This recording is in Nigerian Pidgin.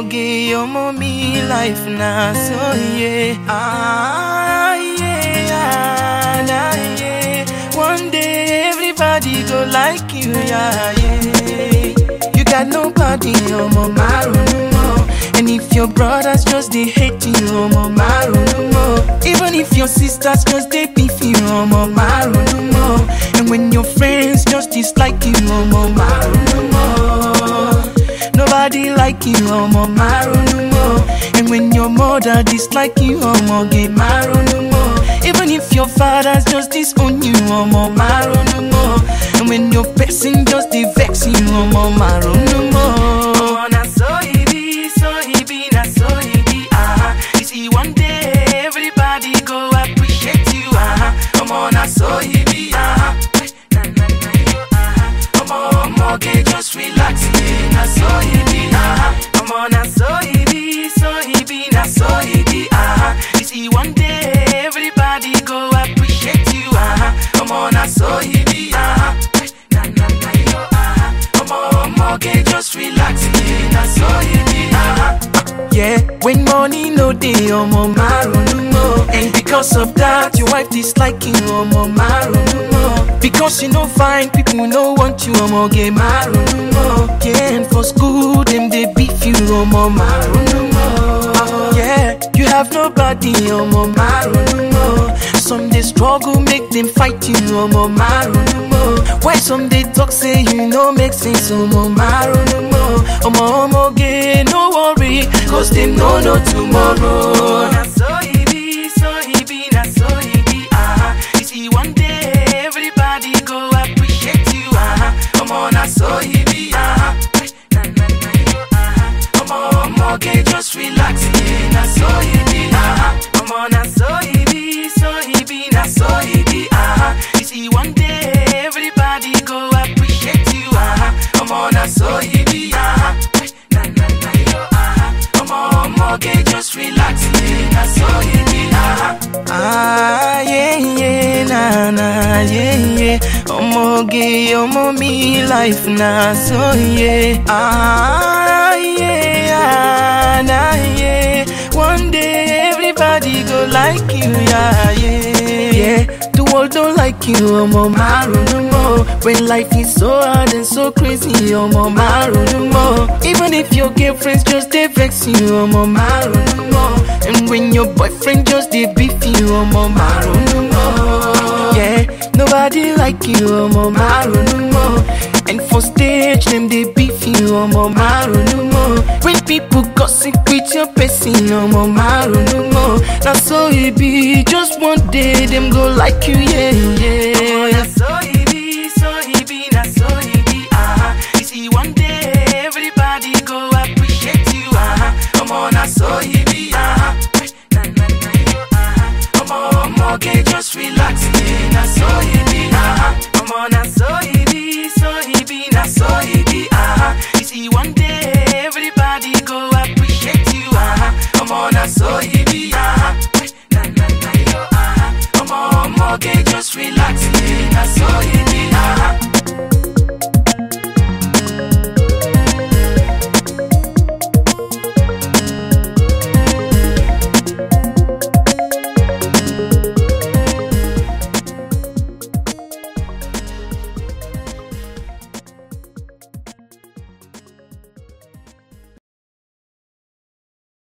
Omoge, omo me life na so yeah. Ah yeah, nah, yeah. One day everybody go like you, yeah, yeah. You got nobody, omo maru more. And if your brothers just they hate you, omo maru more. Even if your sisters just they beef you, omo maru more. And when your friends just dislike you, omo maru more. Nobody like you, omo maru more. And when your mother dislike you, omo get maru more. Even if your fathers just disown you, omo maru more. And when your person just they vex you, omo maru more. Na so it be, so it be, na so it be, ah. You see one day everybody go appreciate you, ah. Omo na so it be, ah. Na na na yo, ah. Omo omo get just relax, yeah. Na so it be, ah. Omo na so it be, so it be, na so it be, ah. You see one day everybody go appreciate you, ah. Omo na so it be, ah. Na na na yo, ah. Omo omo get just relax, yeah. Na so it be, ah. Yeah, when money no dey, omo marunu mo. And because of that, your wife dislike you, omo marunu mo. Because you no fine, people no want you, omo get marunu mo. Yeah, and for school, them they beef you, omo marunu mo. Yeah, you have nobody, omo marunu mo. Some they struggle, make them fight you, omo marunu mo. Why some they talk, say you no make sense, omo marunu mo. Omo omo get no worry, cause they no know tomorrow. Na so it be, so it be, na so it be, ah. You see one day everybody go appreciate you, ah. Omo na so it be, ah. Na na na yo, ah. Omo omo get just relax, yeah. Na so it be, ah. Omo na so it be, so it be, na so it be, ah. You see one day everybody go appreciate you, ah. Omo na so it be, ah. Na na na yo, ah. Omo omo get just relax, yeah. Na so it be, ah. Ah yeah yeah na na yeah yeah. Omo ge omo me life na so yeah. Ah yeah na yeah. One day everybody go like you, yeah yeah yeah. The world don't like you, omo maru no more. When life is so hard and so crazy, omo maru no more. Even if your girlfriends just they vex you, omo maru no more. And when your boyfriend just they beef you, omo maru no more. Yeah, nobody like you, omo maru no more. And for stage them they beef you, omo maru no more. When people gossip with your person, omo maru no more. Now so it be, just one day them go like you, yeah yeah. na so it be, so it be, na so it be, ah. You see one day everybody go appreciate you, ah. Omo na so it be, ah. Na na na yo, ah. Omo omo get just relax, yeah. Na so it be, ah. Omo na so it be, so it be, na so it be, ah. You see one day everybody go appreciate you, ah. Omo na so it be, ah. Na na na yo, ah. Omo omo get just relax, yeah. Na so it be, ah.